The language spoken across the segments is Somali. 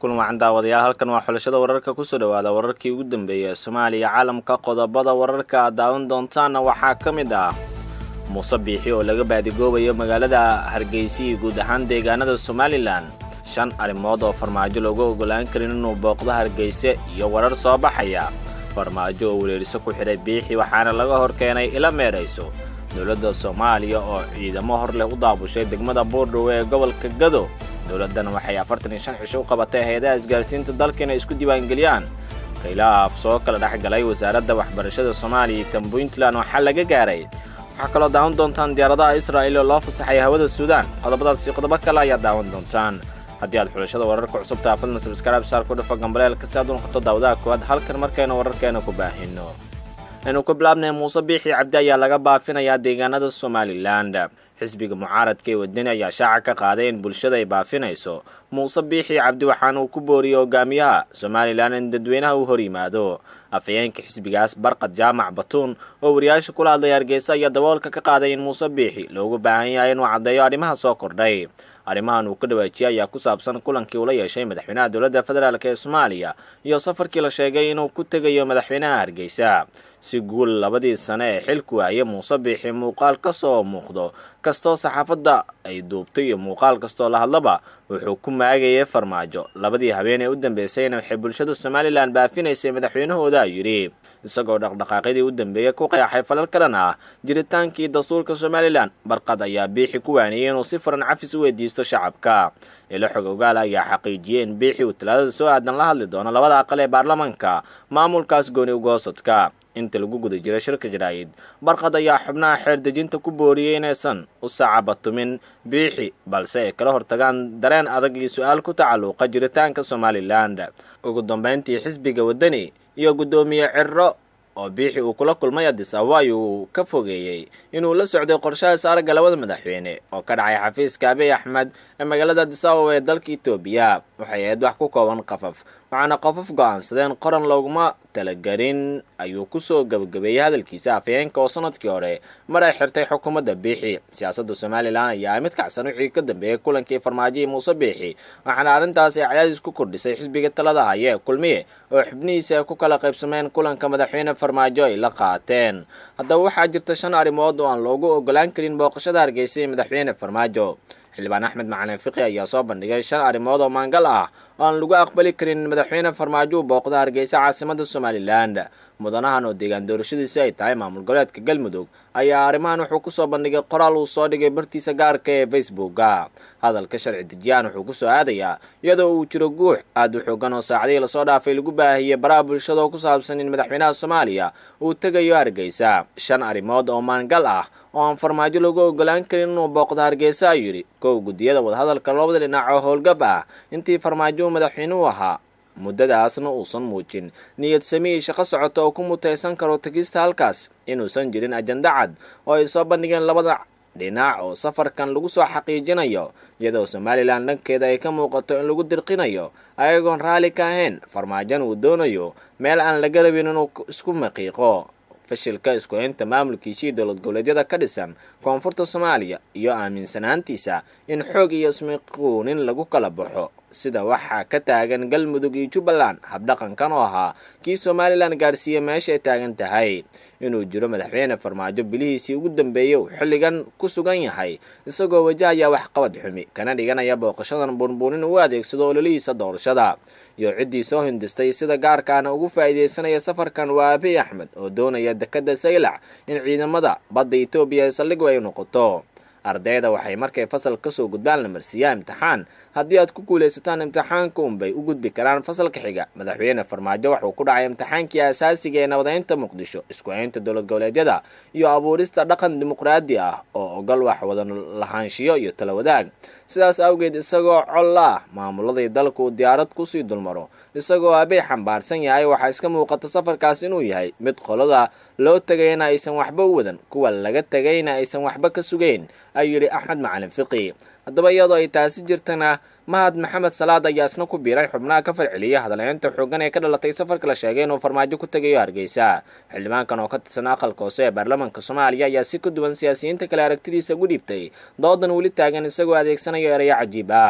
kulan wacan daawadayaal halkan waa xulashada wararka kusoo dhawaada wararkii ugu dambeeyay ee soomaaliya caalamka qodobada wararka aad daawan doontaanna waxaa ka mid ah muuse biixi oo laga baadigoobayo magaalada hargeysa iyo guud ahaan deegaanada somalilan shan arrimood oo farmaajo loogu ogolaan karin inuu booqdo hargeyse iyo warar soo baxaya farmaajo oo wereeriso ku xidhay biixi waxaana laga hor keenay ila meerayso dowladda soomaaliya oo ciidamo hor leh u daabushay degmada buurdhowe ee gobolka gado dowladdan waxay afartan iyo shan cisho u qabatay hay-adaha isgaarsiinta dalka inay isku diiwaangeliyaan khilaaf soo kala dhex galay wasaaradda waxbarashada soomaaliya iyo tan puntland waxaa laga gaaray waxaa kaloo daawan doontaan diyaaradaha israa'il oo loo fasaxay hawada suudaan qodobadaas iyo qodobo kale ayaa daawan doontaan haddii aad xulashada wararka cusubta fadlan sabskraib saar ku dhafa gambaleelka si aad u noqoto daawadaha koowaad halkan markaynu wararkeena ku baahino aynu ku bilaabnay muuse biixi cabdi ayaa laga baafinayaa deegaanada somalilan xisbiga mucaaradka ee wadani ayaa shaaca ka qaaday in bulshada ay baafinayso muuse biixi cabdi waxaana uu ku booriyey hogaamiyaha somalilan in dadweynaha uu hor yimaado afhayeenka xisbigaas barqad jaamac batuun oo wariyaasha kula hadlay hargeysa ayaa daboolka ka qaaday in muuse biixi loogu baahan yahay inuu caddeeyo arrimaha soo kordhay arrimahan uu ka dhawaajiyey ayaa ku saabsan kulankii uu la yeeshay madaxweynaha dowladda federaalk ee soomaaliya iyo safarkii la sheegay inuu ku tegayo madaxweynaha hargeysa si guul labadii sane ee xilku waaye muuse biixi muuqaal ka soo muuqdo kastoo saxaafadda ay duubtay iyo muuqaal kastoo la hadlaba wuxuu ku maagayay farmaajo labadii habeen ee u dambeysayna waxay bulshada somalilan baafinaysay madaxweynahooda yidhi isagoo dhaqdhaqaaqyadii u dambeeyey ku qeexay falal kalan ah jiritaankii dastuurka somalilan barqad ayaa biixi ku waaniyey inuu si furan cafis u weydiisto shacabka ilo xog ogaal ayaa xaqiijiyey in biixi uu talaadada soo aadan la hadli doono labada aqal ee baarlamanka maamulkaas gooni ugoosadka inta lagu guda jira shirka jaraa'id barqad ayaa xubnaha xeer dejinta ku booriyey inaysan u sacabatumin biixi balse ay kala hortagaan dareen adag iyo su-aal ku tacalluqa jiritaanka somalilan ugu dambayntii xisbiga waddani iyo guddoomiye cirro oo biixi uu kula kulmay adis ababa ayuu ka fogeeyey inuu la socday qorshaha saaraga labada madaxweyne oo ka dhacay xafiiska abiy axmed ee magaalada adis ababa ee dalka etoobiya waxay ahayd wax ku kooban qafaf waxaana qofaf go-aansadeen qoran looguma talagelin ayuu kusoo gebagabeeyey hadalkiisa afhayeenka oo sanadkii hore mar ay xirtay xukuumadda biixi siyaasadda somalilan ayaa mid kacsan wixii ka dambeeyey kulankii farmaajihii muuse biixi waxaana arrintaas ay cadaadis ku kordhisay xisbiga talada haya ee kulmiye oo xubnihiisa ay ku kala qaybsameen kulanka madaxweyne farmaajo ay la qaateen haddaba waxaa jirta shan arrimood oo aan loogu ogolaan karin booqashada hargeysa ee madaxweyne farmaajo xildhibaan axmed macalin fiqi ayaa soo bandhigay shan arrimood oo maangal ah oo aan lagu aqbali karin madaxweyne farmaajo uu booqdo hargeysa caasimada somalilan mudanahan oo deegaan doorashadiisi ay tahay maamul goboleedka galmudug ayaa arrimahan wuxuu kusoo bandhigay qoraal uu soo dhigay bartiisa gaarka ee facebooka hadalka sharci dejiyaan wuxuu kusoo aadayaa iyadoo uu jiro guux aad u xoogan oo saacadihii lasoo dhaafay lagu baahiyey baraha bulshada oo ku saabsan in madaxweynaha soomaaliya uu tegayo hargeysa shan arrimood oo maangal ah oo aan farmaajo lagu ogolaan karin inuu booqdo hargeysa ayuu yidhi kow guddiyada wadahadalka labada dhinac oo howlgab ah intii farmaajo uu madaxweynuhu ahaa muddadaasna uusan muujin niyad samihii shaqo socota oo ku mutaysan karo tegista halkaas inuusan jirin ajanda cad oo ay soo bandhigeen labada dhinac oo safarkan lagu soo xaqiijinayo iyadoo somalilan dhankeeda ay ka muuqato in lagu dirqinayo ayagoon raalli ka ahayn farmaajan uu doonayo meel aan laga rabin inuu isku maqiiqo fashilka isku haynta maamulkiisii dowlad goboleedyada ka dhisan koonfurta soomaaliya iyo aaminsanaantiisa in xoog iyo ismiquunin lagu kala baxo sida waxaa ka taagan galmudug iyo jubbaland habdhaqankan oo ahaa kii somalilan gaarsiiye meesha ay taagan tahay inuu jiro madaxweyne farmaajo bilihiisii ugu dambeeyey uu xilligan ku sugan yahay isagoo wajahaya waxqabad xumi kana dhiganaya booqashadan buunbuunin uu adeegsado ololihiisa doorashada iyo ciddii soo hindistay sida gaarkaana ugu faa'iidaysanaya safarkan waa abiy axmed oo doonaya dekadda saylac in ciidamada badda etoobiya ee saldhigu ay noqoto ardayda waxay markay fasal kasoo gudbaan la marsiiyaa imtixaan haddii aad ku guulaysataan imtixaanka unbay u gudbi karaan fasalka xiga madaxweyne farmaajo wuxuu ku dhacay imtixaankii asaasiga ee nabadeynta muqdisho isku haynta dowlad goboleedyada iyo abuurista dhaqan dimuqraadi ah oo ogol wax wada lahaanshiyo iyo tala wadaag sidaas awgeed isagoo col ah maamuladii dalka uu diyaarad kusii dulmaro isagoo abiy xambaarsan yahay waxaa iska muuqata safarkaas inuu yahay mid qolada loo tegayna aysan waxba u wadan kuwa laga tegayna aysan waxba ka sugeyn ayuu yidhi axmed macalin fiqi haddaba iyadoo ay taasi jirtana mahad maxamed salaad ayaa isna ku biiray xubnaha ka falceliyay hadalhaynta xoogan ee ka dhalatay safarka la sheegay inuu farmaajo ku tegayo hargeysa xildhibaankan oo ka tirsan aqalka hoose ee baarlamaanka soomaaliya ayaa si ka duwan siyaasiyiinta kale aragtidiisa ugu dhiibtay doodan weli taagan isagoo adeegsanayo erayo cajiib ah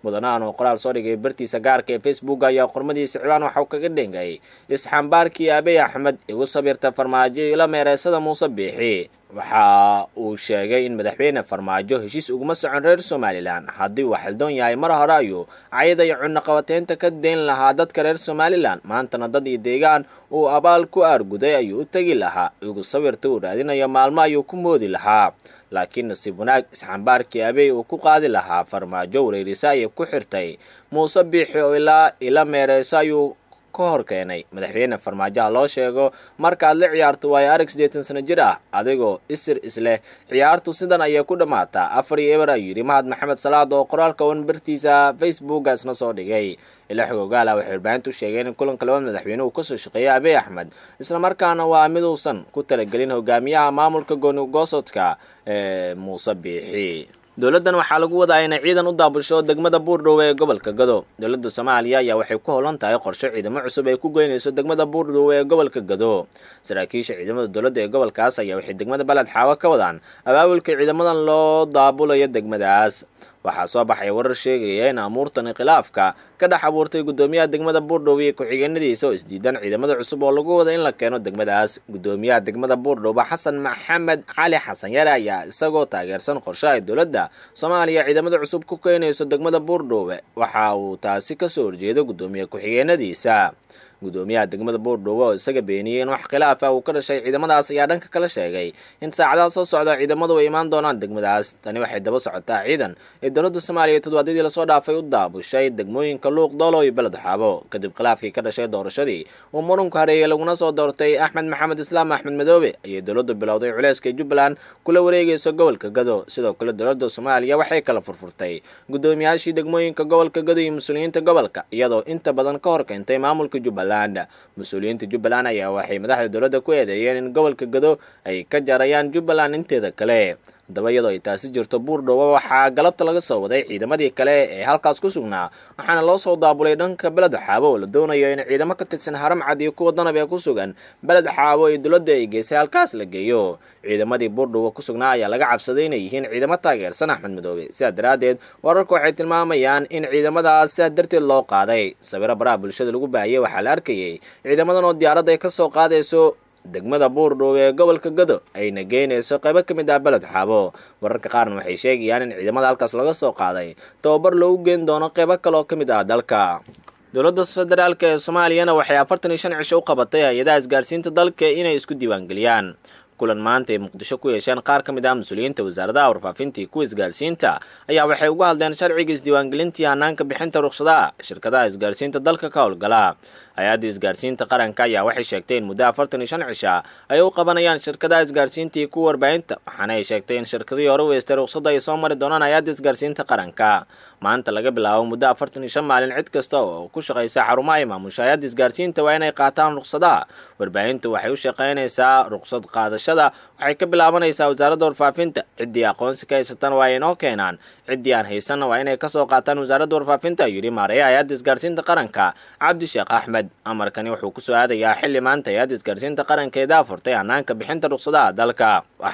mudanahan oo qoraal soo dhigay bartiisa gaarka ee facebook ayaa qormadiisa ciwaan waxauu kaga dhengay isxambaarkii abiy axmed igu sabirta farmaajo ila meereysada muuse biixi waxa uu sheegay in madaxweyne farmaajo heshiis uguma socon reer somalilan haddii uu xildoon yahay mar hore ayuu cayada iyo cunaqabateynta ka deyn lahaa dadka reer somalilan maantana dad iyo deegaan uu abaal ku aarguday ayuu u tegi lahaa igu sawirta uu raadinayo maalmo ayuu ku moodi lahaa laakiin nasiib wanaag isxambaarkii abey uu ku qaadi lahaa farmaajo wareerisa ayay ku xirtay muuse biixi oo ilaa ila meereyso ayuu ka hor keenay madaxweyne farmaajoha loo sheego markaad la ciyaarto waayo arag siddeetan sano jir ah adigoo isir isleh ciyaartu sidan ayay ku dhammaataa afar iyo eber ayuu yidhi mahad maxamed salaad oo qoraalka wan bartiisa facebooka isna soo dhigay ilaa xogogaala waxay warbaahintu sheegeen in kulanka labada madaxweyne uu kasoo shaqeeyay abiy axmed islamarkaana waa mid uusan ku talagelin hogaamiyaha maamulka goonigoosodka ee muuse biixi dowladdan waxaa lagu wadaa inay ciidan u daabusho degmada buurdhow ee gobolka gado dowladda soomaaliya ayaa waxay ku howlan tahay qorshe ciidamo cusub ay ku goynayso degmada buurdhow ee gobolka gado saraakiisha ciidamada dowladda ee gobolkaas ayaa waxay degmada baled xaawo ka wadaan abaabulka ciidamadan loo daabulayo degmadaas waxaa soo baxay warar sheegaya in amuurtan khilaafka ka dhex abuurtay guddoomiyaha degmada buurdhow iyo ku-xigeenadiisa oo isdiidan ciidamada cusub oo lagu wada in la keeno degmadaas guddoomiyaha degmada buurdhowba xasan maxamed cali xasan yare ayaa isagoo taageersan qorshe ay dowladda soomaaliya ciidamada cusub ku keenayso degmada buurdhowe waxa uu taasi kasoo horjeedo guddoomiye ku-xigeenadiisa guddoomiyaha degmada buurdhowe oo isaga beeniyey in wax khilaaf ah uu ka dhashay ciidamadaas ayaa dhanka kala sheegay in saacadaha soo socda ciidamadu ay imaan doonaan degmadaas tani waxay daba socotaa ciidan ee dowladda soomaaliya toddobaadyadii lasoo dhaafay u daabushay degmooyinka luuq doolo iyo beled xaabo kadib khilaafkii ka dhashay doorashadii uu murunku hareeyey laguna soo doortay axmed maxamed islaam axmed madoobe ayay dowladdu bilowday culeyska jubbaland kula wareegayso gobolka gado sidoo kale dowladda soomaaliya waxay kala furfurtay guddoomiyaashii degmooyinka gobolka gado iyo mas-uuliyiinta gobolka iyadoo inta badan ka hor keentay maamulka jubbaland mas-uuliyiinta jubbaland ayaa waxay madaxda dowladda ku eedeeyeen in gobolka gado ay ka jarayaan jubbaland inteeda kale haddaba iyadoo ay taasi jirto buurdhowo waxaa galabta laga soo waday ciidamadii kale ee halkaas ku sugnaa waxaana loo soo daabulay dhanka beled xaabo oo la doonayo in ciidamo ka tirsan haram cad iyo kuwa danab ee ku sugan beled xaabo ee dowladda ay geysay halkaas la geeyo ciidamadii buurdhowo ku sugnaa ayaa laga cabsaday inay yihiin ciidamo taageersan axmed madoobe sidaa daraaddeed wararku waxay tilmaamayaan in ciidamadaas sidaa darteed loo qaaday sawiro baraha bulshada lagu baahiyey waxaa la arkayay ciidamadan oo diyaaradda ay ka soo qaadayso degmada buurdhow ee gobolka gado ayna geynayso qaybo ka mid ah beled xaabo wararka qaarna waxay sheegayaan in ciidamada halkaas laga soo qaaday tababar loogu geen doono qaybo kale oo ka mid ah dalka dowladda federaalk ee soomaaliyana waxay afartan iyo shan cisho u qabatay hay-adaha isgaarsiinta dalka inay isku diiwaangeliyaan kulan maanta ay muqdisho ku yeesheen qaar ka mid ah mas-uuliyiinta wasaaradaha warfaafinta iyo kuwa isgaarsiinta ayaa waxay uga hadleen sharciga isdiiwaangelintii hanaanka bixinta ruqsadaha shirkadaha isgaarsiinta dalka ka howlgala hay-adda isgaarsiinta qaranka ayaa waxay sheegtay in muddo afartan iyo shan cisha ay u qabanayaan shirkadaha isgaarsiinta iyo kuwa warbaahinta waxaana ay sheegtay in shirkadihii hore weystay ruqsadda ay soo mari doonaan hay-adda isgaarsiinta qaranka maanta laga bilaabo muddo afartan iyo shan maalin cid kasta oo ku shaqaysa xarumaha ay maamusha hay-adda isgaarsiinta waa inay qaataan ruqsadaha warbaahintu waxay u shaqaynaysaa ruqsad qaadashada waxay ka bilaabanaysaa wasaaradda warfaafinta ciddii aqoonsi ka haysatan waa inoo keenaan ciddii aan haysanna waa inay kasoo qaataan wasaaradda warfaafinta ayuu yidhi maareeya hay-adda isgaarsiinta qaranka cabdi sheekh axmed amarkani wuxuu kusoo aadayaa xilli maanta hay-adda isgaarsiinta qarankeeda furtay hanaanka bixinta ruqsadaha dalka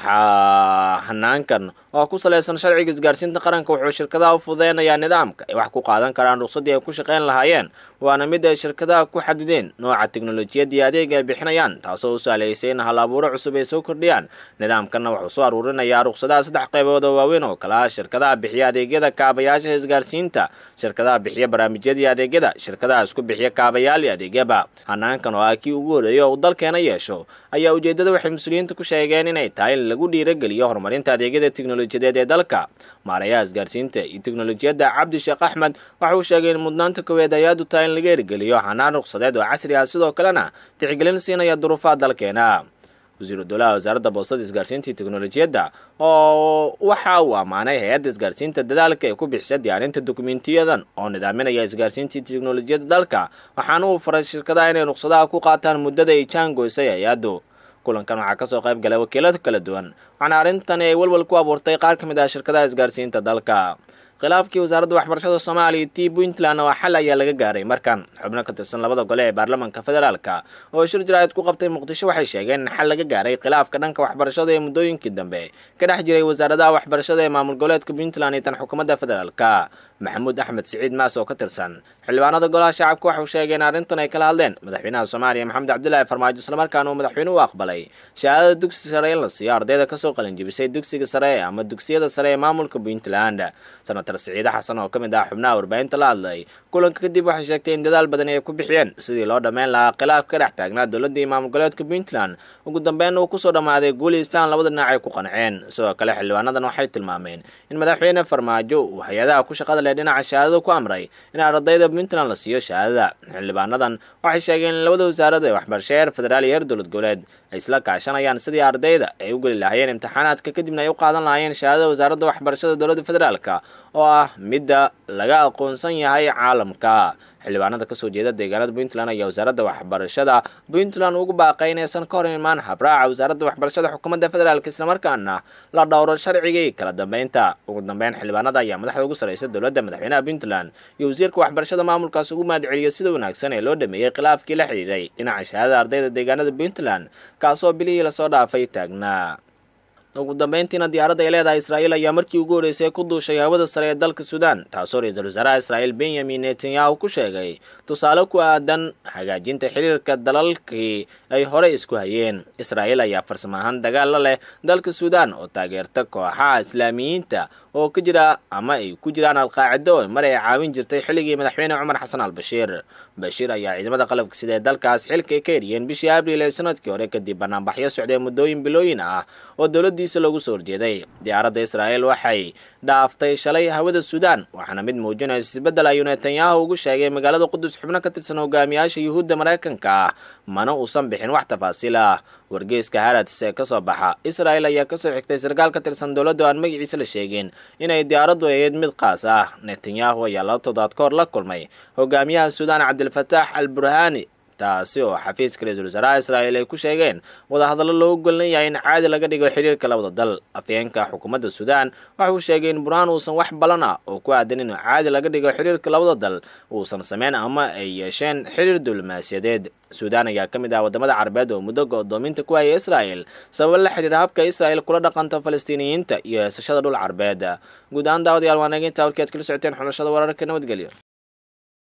waxaa hanaankan oo ku salaysan sharciga isgaarsiinta qaranka wuxuu shirkadaha u fudeynayaa nidaamka ay wax ku qaadan karaan ruqsaddii ay ku shaqayn lahaayeen waana mid ay shirkadaha ku xadideen nooca teknolojiyadda iyo adeega ay bixinayaan taasoo u sahlaysay in hal abuuro cusub ay soo kordhiyaan nidaamkanna wuxuu soo aruurinayaa ruqsadaha saddex qaybood oo waaweyn oo kale ah shirkadaha bixiya adeegyada kaabayaasha isgaarsiinta shirkadaha bixiya barnaamijyada iyo adeegyada shirkadaha isku bixiya kaabayaal iyo adeegyaba hanaankan oo ah kii ugu horreeyay oo uu dalkeena yeesho ayaa ujeeddada waxay mas-uuliyiinta ku sheegeen inay tahay in lagu dhiirageliyo horumarinta adeegyada teknolojiyadeed ee dalka maarayaha isgaarsiinta iyo teknolojiyadda cabdi sheekh axmed waxa uu sheegay in mudnaanta koweed hay-addu tahay in laga ergeliyo hanaan ruqsadeed oo casri ah sidoo kalena tixgelin siinaya duruufaha dalkeena wasiiru dowlaha wasaaradda boostada isgaarsiinta iyo teknolojiyadda oo waxa uu ammaanay hay-adda isgaarsiinta dadaalka ee ku bixisa diyaarinta dokumentiyadan oo nidaaminaya isgaarsiinta iyo teknolojiyadda dalka waxaana uu faray shirkadaha inay ruqsadaha ku qaataan muddada ay jaangoysay hay-addu kulankan waxaa kasoo qayb galay wakiilada kala duwan waxaana arrintani ay walwal ku abuurtay qaar ka mid ah shirkadaha isgaarsiinta dalka khilaafkii wasaaradda waxbarashada soomaaliya t puntland waa xal ayaa laga gaaray markan xubno ka tirsan labada gole ee baarlamaanka federaalka oo shir jaraa'id ku qabtay muqdisho waxay sheegeen in xal laga gaaray khilaafka dhanka waxbarashada ee muddooyinkii dambe ka dhex jiray wasaaradaha waxbarashada ee maamul goboleedka puntland iyo tan xukuumadda federaalka maxamuud axmed siciid maas oo ka tirsan xildhibaanada golaha shacabka waxau sheegay in arrintan ay kala hadleen madaxweynaha soomaaliya maxamed cabdilaahi farmaajo islamarkaana uu madaxweynuhu aqbalay shahaadada dugsi sare in la siiyo ardayda kasoo qalinjibisay dugsiga sare ama dugsiyada sare ee maamulka puntland senatar siciide xasan oo ka mid ah xubnaha warbaahinta la hadlay kulanka kadib waxay sheegtay in dadaal badan ay ku bixiyeen sidii loo dhammayn lahaa khilaaf ka dhex taagnaa dowladda iyo maamul goboleedka puntland ugu dambeyn uu kusoo dhammaaday guuli isfahan labada dhinac ay ku qanceen sidoo kale xildhibaanadan waxay tilmaameen in madaxweyne farmaajo uu hay-adaha ku shaqada leh dhinaca shahaadada ku amray in ardayda puntland la siiyo shahaadada xildhibaanadan waxay sheegeen in labada wasaarad ee waxbarasho heer federaal iyo heer dowlad goboleed ay isla kaashanayaan sidii ardayda ay u geli lahaayeen imtixaanaadka kadibna ay u qaadan lahaayeen shahaadada wasaaradda waxbarashada dowladda federaalka oo ah midda laga aqoonsan yahay caalamka xildhibaanada kasoo jeeda deegaanada puntland ayaa wasaaradda waxbarashada puntland ugu baaqay inaysan ka hor imaan habraaca wasaaradda waxbarashada xukuumadda federaalk islamarkaana la dhowro sharcigii kala dambeynta ugu dambeyn xildhibaanada ayaa madaxda ugu sarreysa dowladda madaxweynaha puntland iyo wasiirka waxbarashada maamulkaas ugu mahadceliyo sida wanaagsan ee loo dhameeyey khilaafkii la xidhiiray dhinaca shahaadada ardayda deegaanada puntland kaasoo bilihii lasoo dhaafay taagnaa ugu dambeyntiina diyaaradda ay leedahay israa'iil ayaa markii ugu horreysay ku duushay hawada sare ee dalka suudaan taasoo ra-iisul wasaaraha israa'iil benyamin netanyahu ku sheegay tusaale ku aadan hagaajinta xiriirka dalalkii ay horey isku hayeen israa'iil ayaa farsamo ahaan dagaal la leh dalka suudaan oo taageerta kooxaha islaamiyiinta oo ka jira ama ay ku jiraan alqaacido oo mar ay caawin jirtay xilligii madaxweyne cumar xasan al bashiir bashiir ayaa ciidamada qalabka sida ee dalkaas xilka ay ka eriyeen bishii abriil ee sanadkii hore kadib banaanbaxyo socdee muddooyin bilooyin ah oo dowladdiisa loogu soo horjeeday diyaaradda israa'iil waxay dhaaftay shalay hawada suudaan waxaana mid muujinaysa isbeddel ayuu netanyahu ugu sheegay magaalada qudus xubno ka tirsan hogaamiyaasha yuhuudda maraykanka ah mana uusan bixin wax tafaasiil ah wargeyska harads ee kasoo baxa israa'il ayaa kasoo xigtay sarkaal ka tirsan dowladda oo aan magaciisa la sheegin inay diyaaraddu ahayd mid qaas ah netanyahu ayaa laba toddobaad ka hor la kulmay hogaamiyaha suudaan cabdilfataax al burhani taasi oo xafiiska ra-iisul wasaaraha israa'iil ay ku sheegeen wadahadallo loogu gollan yahay in caadi laga dhigo xiriirka labada dal afyeenka xukuumadda suudaan waxa uu sheegay in burhaan uusan wax balan ah oo ku aadan inuu caadi laga dhigo xiriirka labada dal uusan sameyn ama ay yeesheen xiriir diblomaasiyadeed suudaan ayaa ka mid ah waddamada carabeed oo muddo go-doominta ku hayay israa'il sababa la xidhiira habka israa'il kula dhaqanta falastiiniyiinta iyo heesashada dhul carabeed guud ahaan daawadayaal waa naga intaa warkii aad kala socoteen xulashada wararka nabadgelyo